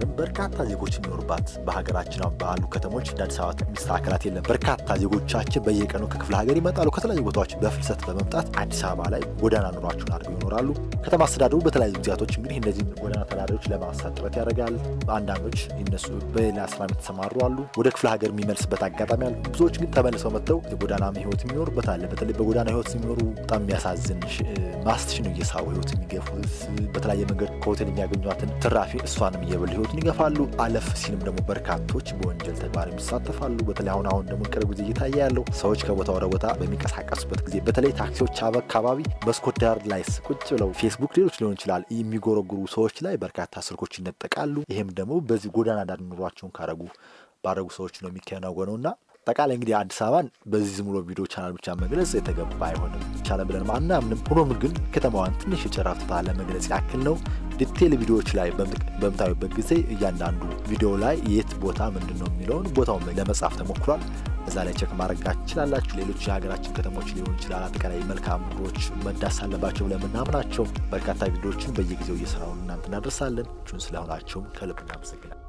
ብትባልም በርካታ ዜጎች የሚኖሩባት በሀገራችን ባሉ ከተሞች እንደ አዲስ አበባ የሚስተካከላት የለም። በርካታ ዜጎቻችን በየቀኑ ከክፍለ ሀገር ይመጣሉ። ከተለያዩ ቦታዎች በፍልሰት በመምጣት አዲስ አበባ ላይ ጎዳና ኑሯቸውን አድርገው ይኖራሉ። ከተማ አስተዳደሩ በተለያዩ ጊዜያቶች እንግዲህ እነዚህን ጎዳና ተዳዳሪዎች ለማንሳት ጥረት ያደርጋል። አንዳንዶች እነሱ በሌላ ስራ የተሰማሩ አሉ። ወደ ክፍለ ሀገር የሚመልስበት አጋጣሚ አለ። ብዙዎች ግን ተመልሰው መጥተው የጎዳና ህይወት የሚኖሩበት አለ። በተለይ በጎዳና ህይወት የሚኖሩ በጣም የሚያሳዝን ማስትሽ ነው እየሳቡ ህይወት የሚገፉት በተለያየ መንገድ ከሆቴል የሚያገኟትን ትራፊ እሷንም እየበሉ ህይወትን ይገፋሉ። አለፍ ሲልም ደግሞ በርካቶች በወንጀል ተግባር የሚሳተፋሉ። በተለይ አሁን አሁን ደግሞ ቅርብ ጊዜ እየታየ ያለው ሰዎች ከቦታ ወደ ቦታ በሚንቀሳቀሱበት ጊዜ በተለይ ታክሲዎች አካባቢ መስኮት ዳር ላይ ቁጭ ብለው ፌስቡክ፣ ሌሎች ሊሆን ይችላል የሚጎረጉሩ ሰዎች ላይ በርካታ ስልኮች ይነጠቃሉ። ይህም ደግሞ በዚህ ጎዳና ዳር ኑሯቸውን ካረጉ ባረጉ ሰዎች ነው የሚከናወነው እና አጠቃላይ እንግዲህ አዲስ አበባን በዚህ ዝም ብሎ ቪዲዮ ቻናል ብቻ መግለጽ የተገባ አይሆንም ይቻላል ብለን አናምንም። ሆኖም ግን ከተማዋን ትንሽ የጨረፍታ ለመግለጽ ያክል ነው። ዲቴል ቪዲዮዎች ላይ በምታዩበት ጊዜ እያንዳንዱ ቪዲዮ ላይ የት ቦታ ምንድን ነው የሚለውን ቦታውን ለመጻፍ ተሞክሯል። እዛ ላይ ቸክ ማድረግ ትችላላችሁ። ሌሎች የሀገራችን ከተሞች ሊሆን ይችላል። አጠቃላይ መልካም ምድሮች መዳስ አለባቸው ብለምናምናቸው በርካታ ቪዲዮዎችን በየጊዜው እየሰራውን እናንተ እናደርሳለን። ቹን ስለሆናቸውም ከልብ እናመሰግናል።